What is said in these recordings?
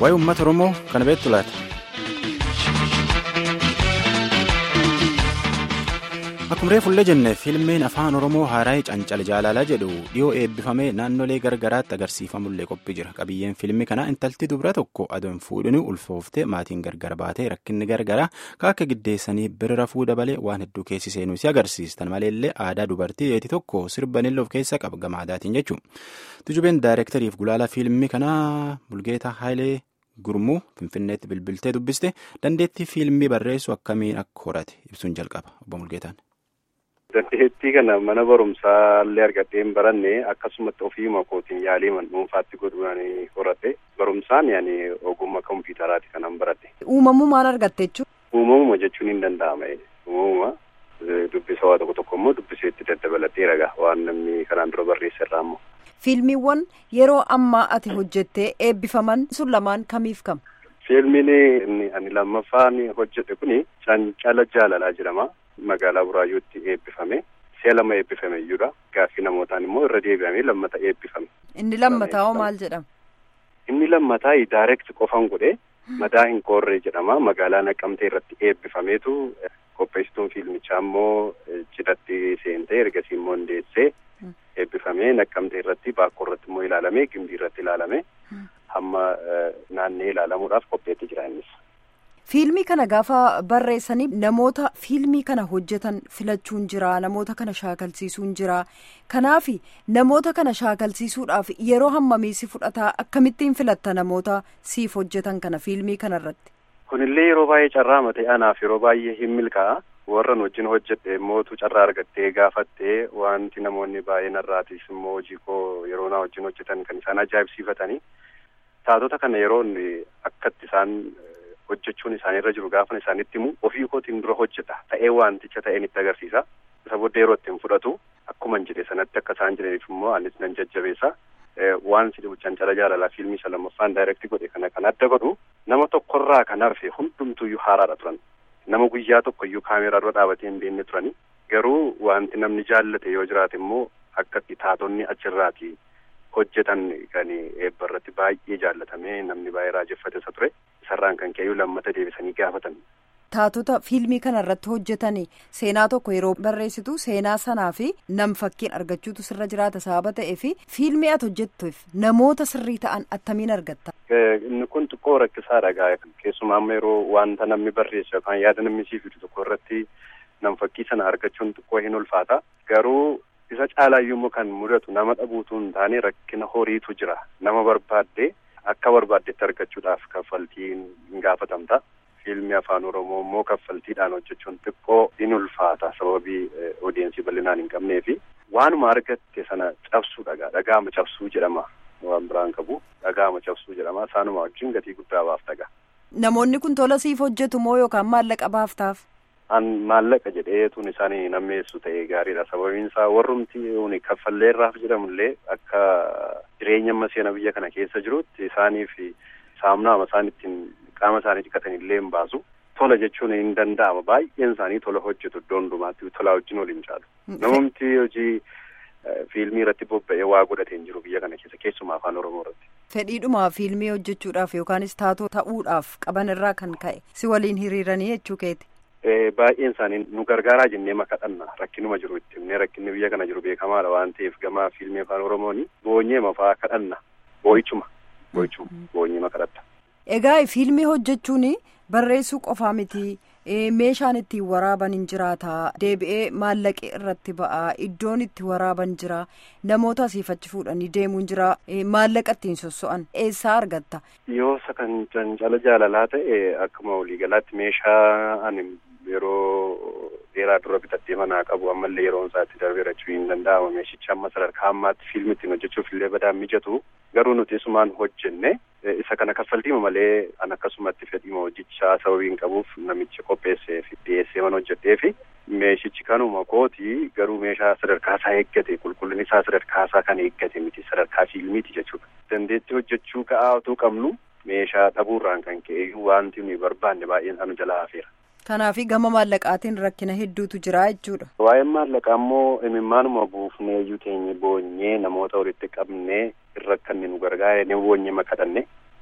waa'ee uummata oromoo kana beektu laata. akkuma reefullee jenne fiilmiin afaan oromoo haaraa'ee cancal jaalalaa jedhu dhiyoo eebbifamee naannolee gargaraatti agarsiifamullee qophii jira qabiyyeen fiilmii kanaa intalti dubara tokko adoon fuudhanii ulfooftee maatiin gargar baatee rakkinni gargaraa akka giddeessanii bira rafuu dabalee waan hedduu keessi seenuu si agarsiistan maleellee aadaa dubartii dheetii tokko sirbanillee of keessa qaba gamaadaatiin jechuudha tujubeen daayireektariif gulaala fiilmii kanaa bulgeetaa haayilee. gurmuu finfinneetti bilbiltee dubbiste dandeettii fiilmii barreessu akkamiin akka horate ibsuun jalqaba obbo Mulgeetaan. Dandeettii kana mana barumsaa illee argadhee hin baranne akkasumatti ofiima kootiin yaalii man dhuunfaatti godhuudhaan horate barumsaan yaani ogummaa kompiitaraati kanan baradhe. Uumamuu maal argatte jechuudha? Uumamuma jechuun hin danda'ama. Uumamuma dubbisa waa tokko tokko immoo dubbiseetti daddabalatee ragaa waan namni kanaan dura barreesse irraa immoo. Fiilmiiwwan yeroo ammaa ati hojjettee eebbifaman sun lamaan kamiif kam? Fiilmiin ani lammaffaan hojjedhe kuni cancala jaalalaa jedhama. Magaalaa Buraayyuutti eebbifame. Si'a lama eebbifame iyyuudha. Gaaffii namootaan immoo irra deebi'amee lammata eebbifame. Inni lammataa hoo maal jedhama? Inni lammataa daayireekt qofan godhe madaa hin koorree jedhama. Magaalaa Naqqamtee irratti eebbifameetu qopheessituun fiilmichaa immoo cidhatti seentee ergasii immoo hundeessee eebbifamee naqqamtee irratti baakkoo irratti immoo ilaalamee gimbii irratti ilaalame hamma naannee ilaalamuudhaaf qopheetti jira innis. Fiilmii kana gaafa barreessanii namoota fiilmii kana hojjetan filachuun jira namoota kana shaakalsiisuun jira kanaaf namoota kana shaakalsiisuudhaaf yeroo hammamii si fudhataa akkamittiin filatta namoota siif hojjetan kana fiilmii kana irratti. Kunillee yeroo baay'ee carraa matee anaaf yeroo baay'ee hin milkaa'a. warran wajjin hojjedhe mootu carraa argattee gaafattee wanti namoonni baay'een irraatis immoo hojii koo yeroo naa wajjin hojjetan kan isaan ajaa'ibsiifatanii taatota kana yeroon akkatti isaan hojjechuun isaanirra jiru gaafan isaanitti himu ofii kootiin dura hojjeta ta'ee wanticha ta'een itti agarsiisa isa booddee yeroo ittiin fudhatu akkuman jedhe sanatti akka isaan jedhaniif immoo anis nan jajjabeessa waan si cancala jaalalaa fiilmii isa lammaffaan daayirektii godhe kana kan adda godhu nama tokkorraa kan hafe hundumtuyyuu haaraadha turan. nama guyyaa tokko iyyuu kaameeraa dura dhaabatee hin beekne turani garuu wanti namni jaallate yoo jiraate immoo akka taatonni achirraati hojjetan kan eebba irratti baay'ee jaallatamee namni baay'ee raajeffate isa ture isarraan kan ka'eeyyuu lammata deebisanii gaafatan. Taatota fiilmii kana irratti hojjetan seenaa tokko yeroo barreessitu seenaa sanaa fi nam fakkiin argachuutu sirra jiraata sababa ta'ee fi fiilmii ati hojjettuuf namoota sirrii ta'an attamiin argatta. Inni kun xiqqoo rakkisaadha gaa keessumaa amma yeroo wanta namni barreessu yookaan yaada namni siif fidu tokko irratti nam fakkii sana argachuun xiqqoo hin ulfaata garuu isa caalaayyuu immoo kan mudatu nama dhabuutu hin taane rakkina horiitu jira nama barbaadde akka barbaaddetti argachuudhaaf kaffaltiin hin gaafatamta. fiilmii afaan oromoo immoo kaffaltiidhaan hojjechuun xiqqoo in ulfaata sababii odeensii bal'inaan hin qabnee fi waanuma argatte sana cabsuu dhagaa dhagaama cabsuu jedhama waan biraan qabu dhagaama cabsuu jedhama isaanuma wajjin gatii guddaa baaftaga. Namoonni kun tola siif hojjetu moo yookaan maallaqa baaftaaf? An maallaqa jedheetuun isaanii nammeessu ta'ee gaariidha sababiin isaa warrumti uni kaffalleerraaf jedhamullee akka jireenya amma seena biyya kana keessa jirutti isaaniif saamnaama isaan ittiin qaama isaanii dhiqatan illee hin baasu tola jechuun hin danda'ama baay'een isaanii tola hojjetu iddoo hundumaatti tola wajjin waliin caalu namumti hojii fiilmii irratti bobba'ee waa godhatee hin jiru biyya kana keessa keessumaa afaan oromoo irratti. Fedhiidhuma fiilmii hojjechuudhaaf yookaanis taatoo ta'uudhaaf qaban irraa kan ka'e si waliin hiriiranii jechuu keeti. Baay'een isaanii nu gargaaraa jennee makadhanna rakkinuma jiru itti himnee rakkinni biyya kana jiru beekamaadha waan ta'eef gama fiilmii afaan oromooni boonyee mafaa kadhanna boo'ichuma boo'ichuma boonyee makadhatta. Egaa fiilmii hojjechuun barreessuu qofaa miti meeshaan ittiin waraaban hin jiraata deebi'ee maallaqi irratti ba'a iddoon itti waraaban jira namoota asiifachi fuudhanii deemuun jira maallaqa ittiin sosso'an eessaa argatta. Yoo isa kan cancala jaalalaa ta'e akkuma waliigalaatti meeshaa ani yeroo dheeraa dura bitadhee manaa qabu ammallee yeroon isaatti darbee rachuu hin danda'ama meeshicha amma sadarkaa ammaatti fiilmi ittiin hojjechuuf illee badaan mijatu garuu nuti isumaan hojjenne isa kana kaffaltiima malee an akkasumatti fedhiima hojjichaa sababiin qabuuf namichi qopheessee fi dhiyeessee man hojjedhee fi meeshichi kanuma kooti garuu meeshaa sadarkaa isaa eeggate qulqullinni isaa sadarkaa isaa kan eeggate miti sadarkaa fiilmiiti jechuudha. Dandeettii hojjechuu ka'aa utuu qabnu meeshaa dhabuurraan kan ka'e wanti nuyi barbaanne baay'een anu jalaa hafeera. Kanaaf gama maallaqaatiin rakkina hedduutu jira jechuudha. Waa'een maallaqaa immoo imimmaanuma buufnee iyyuu teenye boonyee namoota walitti qabnee irra kan nu gargaare ni boonyee makadhanne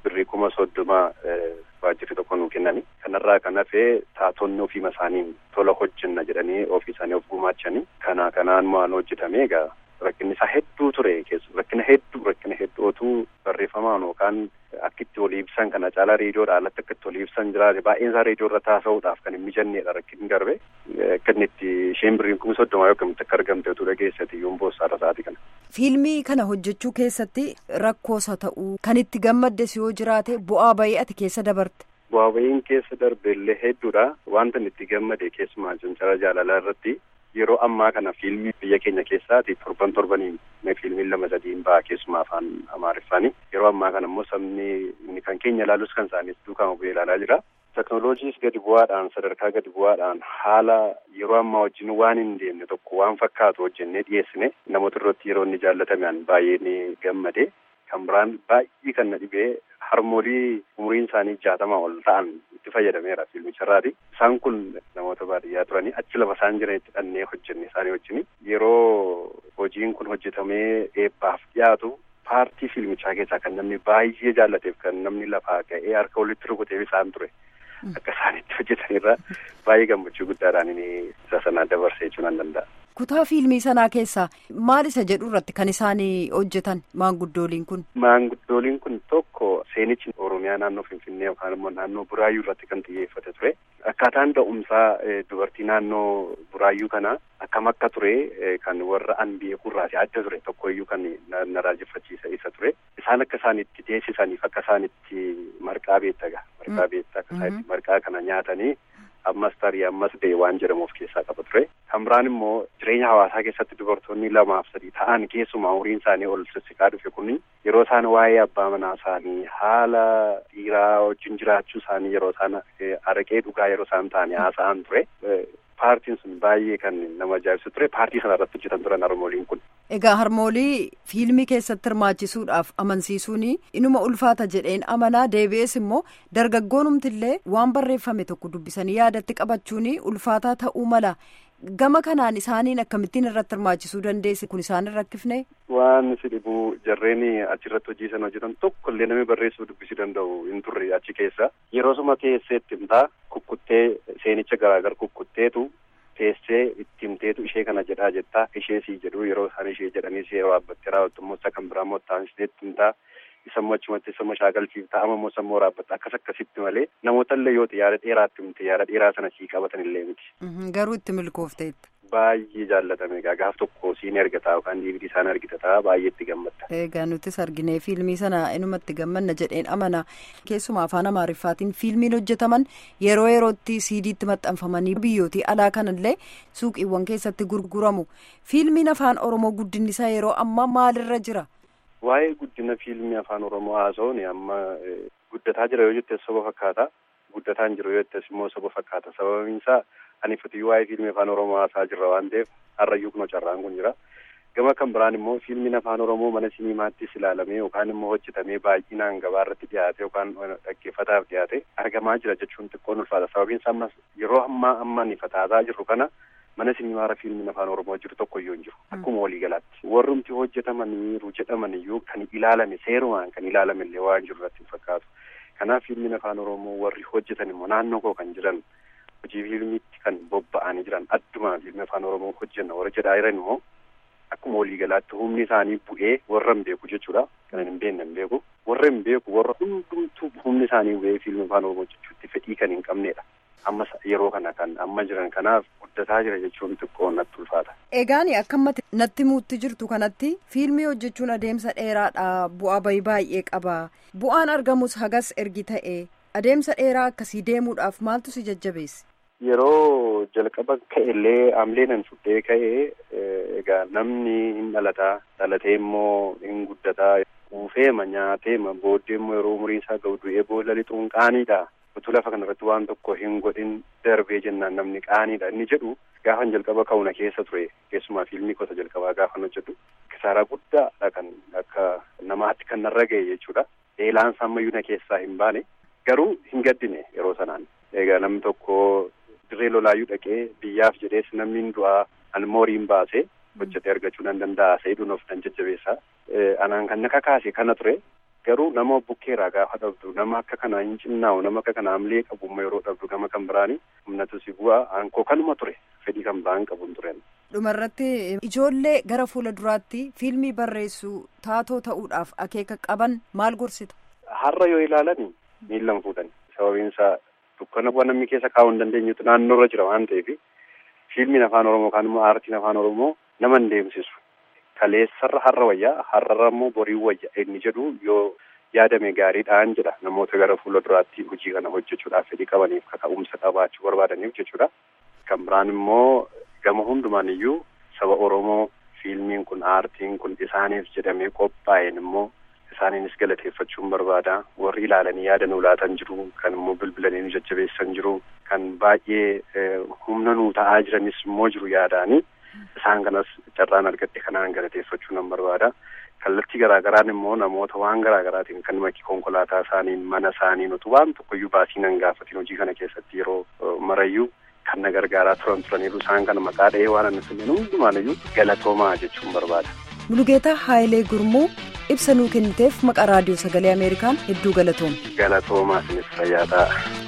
birrii kuma soddoma waajjirri tokko nuu kennani kanarraa kan hafee taatonni ofiima isaaniin tola hojjenna jedhanii ofii isaanii of gumaachanii kana kanaan waan hojjetame egaa rakkinni isaa hedduu ture keessu rakkina hedduu rakkina hedduu otuu barreeffamaan yookaan akka itti olii ibsan kana caalaa reediyoodha alatti akka itti olii ibsan jiraate baay'een isaa reediyoo irra taasisuudhaaf kan hin mijannedha rakkinni darbe akka inni itti isheen birriin kuma soddomaa yoo akkamitti akka argamte utuu dhageessati iyyuu boossaadha sa'aatii kana. Fiilmii kana hojjechuu keessatti rakkoosa ta'uu kan itti gammaddes yoo jiraate bu'aa bayii ati keessa dabarte. Bu'aa bayiin keessa darbe illee hedduudha wanta inni itti gammade keessumaa cincara jaalalaa irratti yeroo ammaa kana fiilmii biyya keenya keessaati torban torbaniin fiilmiin lama sadiin ba'a keessumaa afaan amaariffaani yeroo ammaa kana immoo sabni inni kan keenya ilaalus kan isaaniis duukaa bu'ee ilaalaa jira. Teknooloojiis gadi bu'aadhaan sadarkaa gadi bu'aadhaan haala yeroo ammaa wajjin waan hin deemne tokko waan fakkaatu hojjennee dhiyeessine namoota irratti yeroo inni jaallatamean baay'ee ni gammade kan biraan baay'ee kan na dhibee harmoolii umuriin isaanii jaatamaa ol ta'an itti fayyadameera fiilmicharraati. Isaan kun namoota baadiyyaa turanii achi lafa isaan jiranitti dhannee hojjenne isaanii wajjin yeroo hojiin kun hojjetamee eebbaaf dhiyaatu paartii fiilmichaa keessaa kan namni baay'ee jaallateef kan namni lafaa ga'ee harka walitti rukuteef isaan ture. Akka isaanitti hojjetanirra baay'ee gammachuu guddaadhaan inni isa sanaa dabarsee jechuu nan danda'a. Kutaa fiilmii sanaa keessaa maal isa jedhu irratti kan isaan hojjetan maanguddooliin kun? Maanguddooliin kun tokko seenichi Oromiyaa naannoo Finfinnee yookaan immoo naannoo Buraayyuu irratti kan xiyyeeffate ture. Akkaataan da'umsaa dubartii naannoo Buraayyuu kana akkam akka ture kan warra an beekurraati adda ture tokkoyyuu kan na raajeffachiisa isa ture. Isaan akka isaan itti teessisaniif akka isaan itti marqaa beettaga. Marqaa beetta akka isaan itti marqaa kana nyaatanii ammas tarii ammas ba'e waan jedhamu of keessaa qaba ture. Kan biraan immoo jireenya hawaasaa keessatti dubartoonni lamaaf sadii ta'an keessumaa umuriin isaanii ol sissiqaa dhufe kun yeroo isaan waa'ee abbaa manaa isaanii haala dhiiraa wajjin jiraachuu isaanii yeroo isaan araqee dhugaa yeroo isaan ta'anii haasa'an ture. Paartiin sun baay'ee kan nama ajaa'ibsu ture. Paartii sana irratti hojjetan turan harmooliin kun. Egaa harmoolii fiilmii keessatti hirmaachisuudhaaf amansiisuun inuma ulfaata jedheen amanaa deebi'ees immoo dargaggoonumtillee waan barreeffame tokko dubbisanii yaadatti qabachuun ulfaataa ta'uu mala. Gama kanaan isaaniin akkamittiin irratti hirmaachisuu dandeesse kun isaan hin rakkifne? Waan si dhibu jarreen achirratti hojii sana hojjetan tokko illee namni barreessuu dubbisuu danda'u hin turre achi keessa. Yeroo suma teesseetti himtaa kukkuttee seenicha garaagaraa kukkutteetu teessee itti himteetu ishee kana jedhaa jettaa ishee sii jedhu yeroo isaan ishee jedhanii si yeroo dhaabbattee raawwattu immoo isa kan biraa immoo taasisteetti himtaa isa immoo achumatti isa immoo shaakalchiifta amma immoo isa immoo raabbatta akkas akkasitti malee namoota illee yoo yaada dheeraatti himte yaada dheeraa sana sii qabatan illee miti. Garuu itti milkoofteetta. Baay'ee jaallatame egaa gaaf tokko siin ergataa yookaan diividii isaan argitataa baay'ee itti gammadda. Egaa nutis arginee fiilmii sana inumatti gammanna jedheen amana keessumaa afaan amaariffaatiin fiilmiin hojjetaman yeroo yerootti siidiitti maxxanfamanii biyyootii alaa kanallee suuqiiwwan keessatti gurguramu fiilmiin afaan oromoo guddinni isaa yeroo ammaa maalirra jira. Waa'ee guddina fiilmii afaan oromoo haasa'uun amma guddataa jira yoo jettes soba fakkaata guddataa hin jiru yoo jettes immoo soba fakkaata sababiin isaa ani fitiyyuu waa'ee fiilmii afaan oromoo haasaa jirra waan ta'eef har'ayyuu kunoo carraan kun jira. Gama kan biraan immoo fiilmiin afaan oromoo mana sinimaattis ilaalamee yookaan immoo hojjetamee baay'inaan gabaa irratti dhiyaate yookaan dhaggeeffataaf dhiyaate argamaa jira jechuun xiqqoon ulfaata sababiin isaa ammas yeroo ammaa amma ni fataataa jirru kana mana sinimaara fiilmiin afaan oromoo jiru tokko iyyuu hin jiru akkuma waliigalaatti warrumti hojjetamaniiru jedhaman iyyuu kan ilaalame seerumaan kan ilaalame illee waan jiru irratti hin fakkaatu kanaaf fiilmiin afaan oromoo warri hojjetan immoo naannoo koo kan jiran hojii fiilmiitti kan bobba'anii jiran addumaa fiilmii afaan oromoo hojjenna warra jedhaa jiran immoo akkuma waliigalaatti humni isaanii bu'ee warra hin beeku jechuudha kan hin beekne hin beeku warra hin beeku warra hundumtuu humni isaanii bu'ee fiilmii afaan oromoo jechuutti fedhii kan hin qabnedha amma yeroo kana kan amma jiran kanaaf guddataa jira jechuun xiqqoo natti ulfaata. Egaan akkamatti natti muutti jirtu kanatti fiilmii hojjechuun adeemsa dheeraadha bu'aa bayii baay'ee qaba bu'aan argamus hagas ergi ta'e adeemsa dheeraa akkasii deemuudhaaf maaltu si jajjabeesse. Yeroo jalqaba ka'ellee amleenan fudhee ka'ee egaa namni hin dhalataa dhalatee immoo hin guddataa quufeema nyaateema booddee immoo yeroo umuriin isaa ga'u du'ee boolla lixuun qaaniidha. utuu lafa kanarratti waan tokko hin godhin darbee jennaan namni qaaniidha inni jedhu gaafan jalqaba ka'una keessa ture keessumaa fiilmii gosa jalqabaa gaafan hojjedhu kisaaraa guddaadha kan akka namaatti kan narra ga'e jechuudha eelaan sammayyuu na keessaa hin baane garuu hin gaddine yeroo sanaan egaa namni tokko dirree lolaayyuu dhaqee biyyaaf jedhees namni hin du'aa almooriin baase hojjetee argachuu nan danda'a seeduun of nan jajjabeessa anaan kan na kakaase kana ture garuu nama bukkeeraa gaafa dhabdu nama akka kanaa hin cinnaa'u nama akka kanaa amlee qabummaa yeroo dhabdu gama kan biraani humnatu si bu'aa aankoo kanuma ture fedhii kan biraan qabuun turen. dhumarratti ijoollee gara fuula duraatti fiilmii barreessuu taatoo ta'uudhaaf akeeka qaban maal gorsita. Har'a yoo ilaalani miillan fuudhani sababiin isaa dukkana bu'aa namni keessa kaa'uu hin dandeenyetu naannoorra jira waan ta'eef fiilmiin afaan oromoo kaan immoo aartiin afaan oromoo nama hin deemsisu. Kaleessarra har'a wayyaa har'arra immoo borii wayya inni jedhu yoo yaadame gaariidhaan jedha namoota gara fuula duraatti hojii kana hojjechuudhaaf fedhii qabaniif kaka'umsa qabaachuu barbaadaniif jechuudha. Kan biraan immoo gama hundumaan iyyuu saba Oromoo fiilmiin kun aartiin kun isaaniif jedhamee qophaa'een immoo isaaniinis galateeffachuun barbaada. Warri ilaalanii yaada nu laatan jiru kan immoo bilbilanii nu jajjabeessan jiru kan baay'ee humna nuu ta'aa jiranis immoo jiru yaadaanii. Isaan kanas carraan argadhe kanaan galateeffachuu nan barbaada. Kallattii garaagaraan immoo namoota waan garaagaraatiin kan makii konkolaataa isaaniin mana isaaniin utuu waan tokkoyyuu baasii nan gaafatiin hojii kana keessatti yeroo marayyuu kan na gargaaraa turan turaniiru isaan kana maqaa dha'ee waan anna sanyeen hundumaaniyyuu galatoomaa jechuun barbaada. Mulugeetaa Haayilee Gurmuu ibsa nuu kenniteef maqaa raadiyoo sagalee Ameerikaan hedduu galatooma. Galatoomaa isinis fayyaa ta'a.